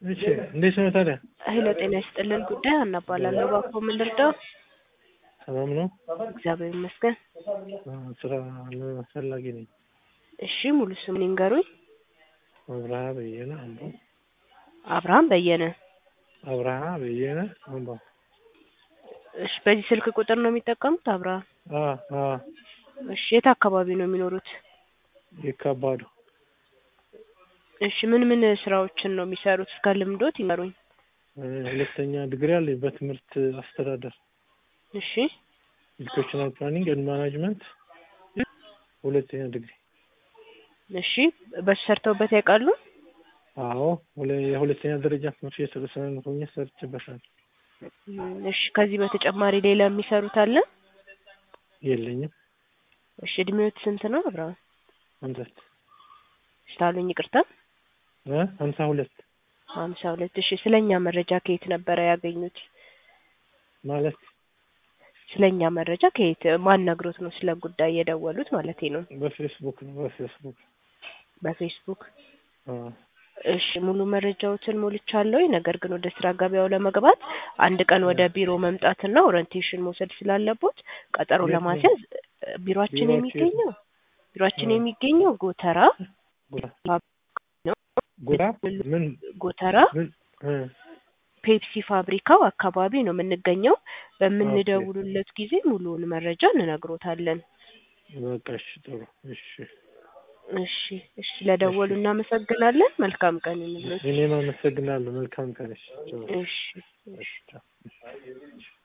እሺ እንዴት ነው ታዲያ? ሄሎ ጤና ይስጥልን ጉዳይ አናባላለሁ ባኮ ምን ልርዳው? ሰላም ነው? እግዚአብሔር ይመስገን። አ፣ ስራ ፈላጊ ነኝ። እሺ ሙሉ ስምን ይንገሩኝ። አብርሃ በየነ አምቦ። አብርሃም በየነ። አብርሃ በየነ አምቦ። እሺ በዚህ ስልክ ቁጥር ነው የሚጠቀሙት አብርሃም? አ አ እሺ የት አካባቢ ነው የሚኖሩት? ይካባዱ እሺ ምን ምን ስራዎችን ነው የሚሰሩት? እስከ ልምዶት ይንገሩኝ። እ፣ ሁለተኛ ዲግሪ አለኝ በትምህርት አስተዳደር እሺ ኤዱኬሽናል ፕላኒንግ ኤንድ ማናጅመንት ሁለተኛ ዲግሪ። እሺ በሱ ሰርተውበት ያውቃሉ? አዎ ሁለ- የሁለተኛ ደረጃ ትምህርት ቤት ርዕሰ መምህር ሆኜ ሰርቼበታለሁ። እም፣ እሺ ከዚህ በተጨማሪ ሌላ የሚሰሩት አለ? የለኝም እሺ እድሜዎት ስንት ነው አብርሃም? አንተት ስታሉኝ ይቅርታ። እ ሀምሳ ሁለት ሀምሳ ሁለት እሺ ስለኛ መረጃ ከየት ነበረ ያገኙት? ማለት ስለኛ መረጃ ከየት ማን ነግሮት ነው ስለ ጉዳይ የደወሉት ማለት ነው? በፌስቡክ ነው በፌስቡክ በፌስቡክ አ እሺ ሙሉ መረጃዎትን ሞልቻለሁ። ነገር ግን ወደ ስራ ገበያው ለመግባት አንድ ቀን ወደ ቢሮ መምጣትና ኦሪንቴሽን መውሰድ ስላለቦት ቀጠሮ የት ነው? ለማስያዝ እ፣ ቢሮአችን ቢሮአችሁ የት የሚገኘው ቢሮአችን አ። የሚገኘው ጎተራ ጉራ ነው። ጉራ ምን ጎተራ ምን እ ፔፕሲ ፋብሪካው አካባቢ ነው የምንገኘው። በምንደውሉለት ጊዜ ሙሉውን መረጃ እንነግሮታለን። በቃ እሺ ጥሩ እሺ እሺ እሺ ስለደወሉ እናመሰግናለን። መልካም ቀን ይሁንልዎት። እኔም አመሰግናለሁ መልካም ቀን እሺ ጥሩ እሺ እሺ ቻው።